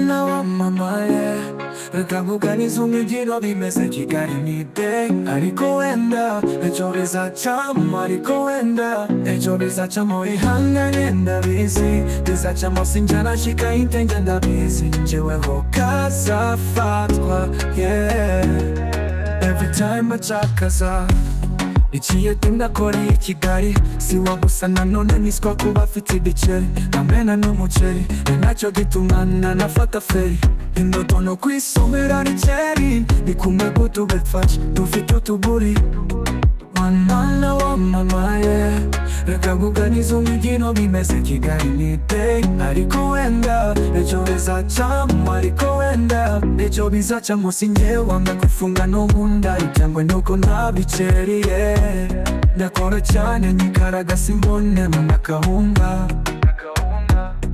なワンママへ歌むかにそぎのに目先がりにてありこえんだえちょりさちゃんもありこえんだえちょりさちゃんも違反がねんだビーシでさちゃんも信者なしかいんてんじゃんだビーシじわほかさファトワ yeah every time まちゃかさ一夜となこれ生きがいsi wagusana none niswa kuba afite igiceri amena n'umuceri ni nacyo gituma nanafata feri indoto no kwisomera rikeri ni kumwe kutubefasha dufite utuguri mwana wamamaye reka kuganiriza umujyino bimeze kigali ni day ariko wenda icyo bizacamo ariko wenda icyo bizacamo si njye wanga kwifunga n'ubundi cyangwa nuko ntabiceriye ndakora cyane nyikaraga simbone mu nakahunga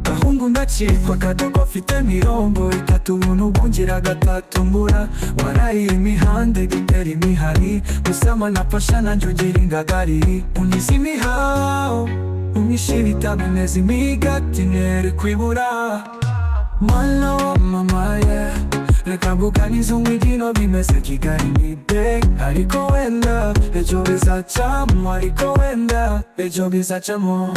gahungu ngacikwa akadogo afite mirongo itatu ubuntu bwungira gatatu mbura waraye imihanda igitera imihari gusama nafasha nanjye ugira ingagari unyize imihao umyishira itabineza imigati nere kwibura mwana wa mama ye reka kuganiriza umwijyino bimeze kigali ni day ariko wenda ejo bizacamo ariko wenda ejo bizacamo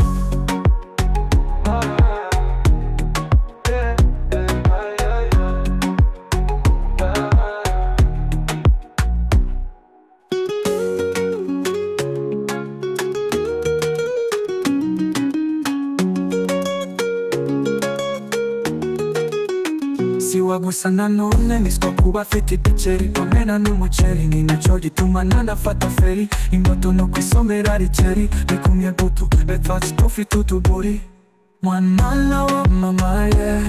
si wagusana none niswa kuba afite igiceri amena n'umuceri ni nacyo gituma nanafata feri imbuto no kwisomera rikeri rikumye gutu etwatsi dufite utuguri mwana wa mama ye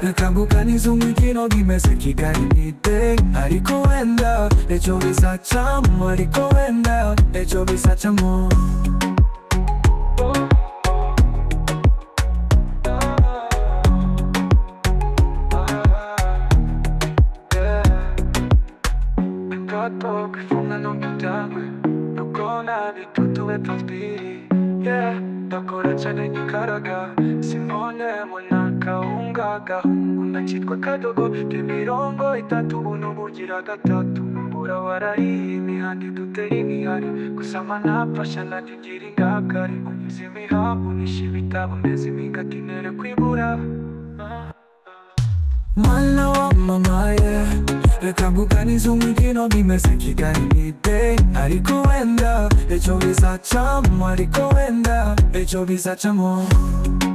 reka kuganiriza umujyino bimeze kigali ni day ariko wenda ejo bizacamo ariko wenda ejo bizacamo Kato kifunga no kitawe Nukona ni tutuwe tafbiri Yeah, dakora chane nyikaraga Simone muna kaunga Gahungu na chitwa kadogo Kimirongo itatu Bunu bugira gatatu Mbura warayi imihandi dutera imihari Kusama nafasha nanjye ngira ingagari Unyuze imihabu nishe ibitabo Mbeze imigati nere kwibura Mwana wa mama ye Reka kuganiriza umujyino bimeze kigali ni day Ariko wenda ejo bizacamo ariko wenda ejo bizacamo